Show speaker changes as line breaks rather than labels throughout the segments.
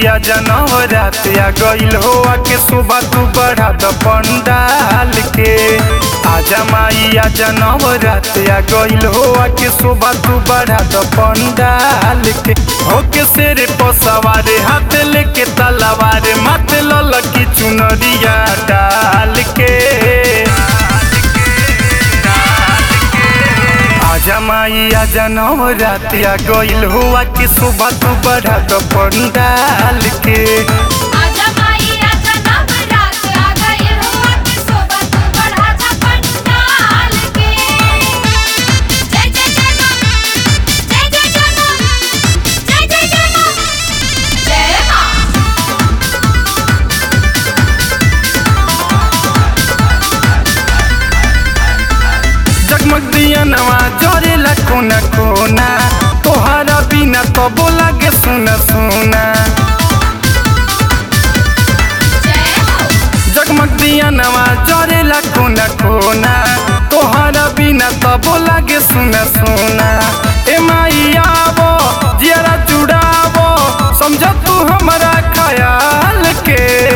माइया जनव रात आ गइल हो के सुबह तू बढ़ा द पंडाल के आजा माइया जनव रात आ गइल हो के सुबह तू बढ़ा द पंडाल के होके सिर पर सवार हाथ लेके तलवार मत ललकी चुनरिया डाल के आजा माइया जनम रात आ गइल हुआ कि सुबह तू बढ़ा तो पंडाल के
आजा माई आजा नवरात आ गई हुआ कि शोभा तू बढ़ा जा पंडाल के जय जय जय मां जय जय जय मां जय जय जय मां जय मां
जगमग दिया नवा जरेला कोना कोना तोहरा बिना तो बोला के सुना सुना
जय हो
जगमग दिया नवा जरेला कोना कोना तोहरा बिना तो बोला के सुना सुना ए माइया वो जियारा जुड़ावो समझ तू हमारा ख्याल के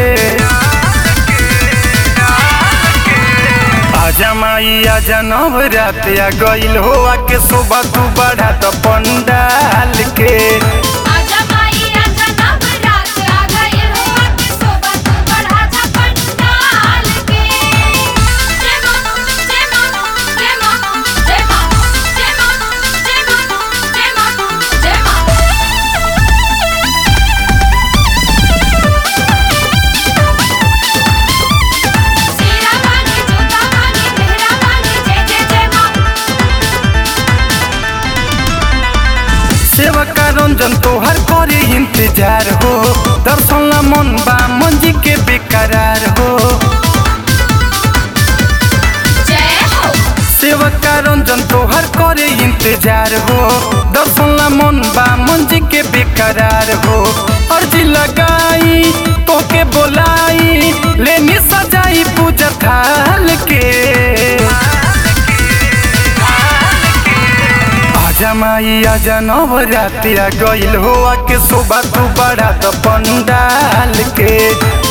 आजा माइया जनम रात आ गइल हो के सुबह तू बढ़ा तो पंडाल के
आजा माई आजा नवरात आ गई हुआ कि शोभा तू बढ़ा जा पंडाल के जय मां जय मां जय मां जय मां जय मां जय मां जय मां जय मां सीरा वाली जोता वाली मेहरा वाली जय जय जय मां
सेवका रंजन तोहर करे इंतजार हो दर्शन ला मन बा मंजी के बेकरार हो
जय हो
सेवका रंजन तोहर करे इंतजार हो दर्शन ला मन बा मंजी के बेकरार हो अर्जी लगाई तोके बोलाई लेनी सजाई पूजा थाल के आजा माई आजा नवरात आ गइल हो के सुबह तू बढ़ा तो पंडाल के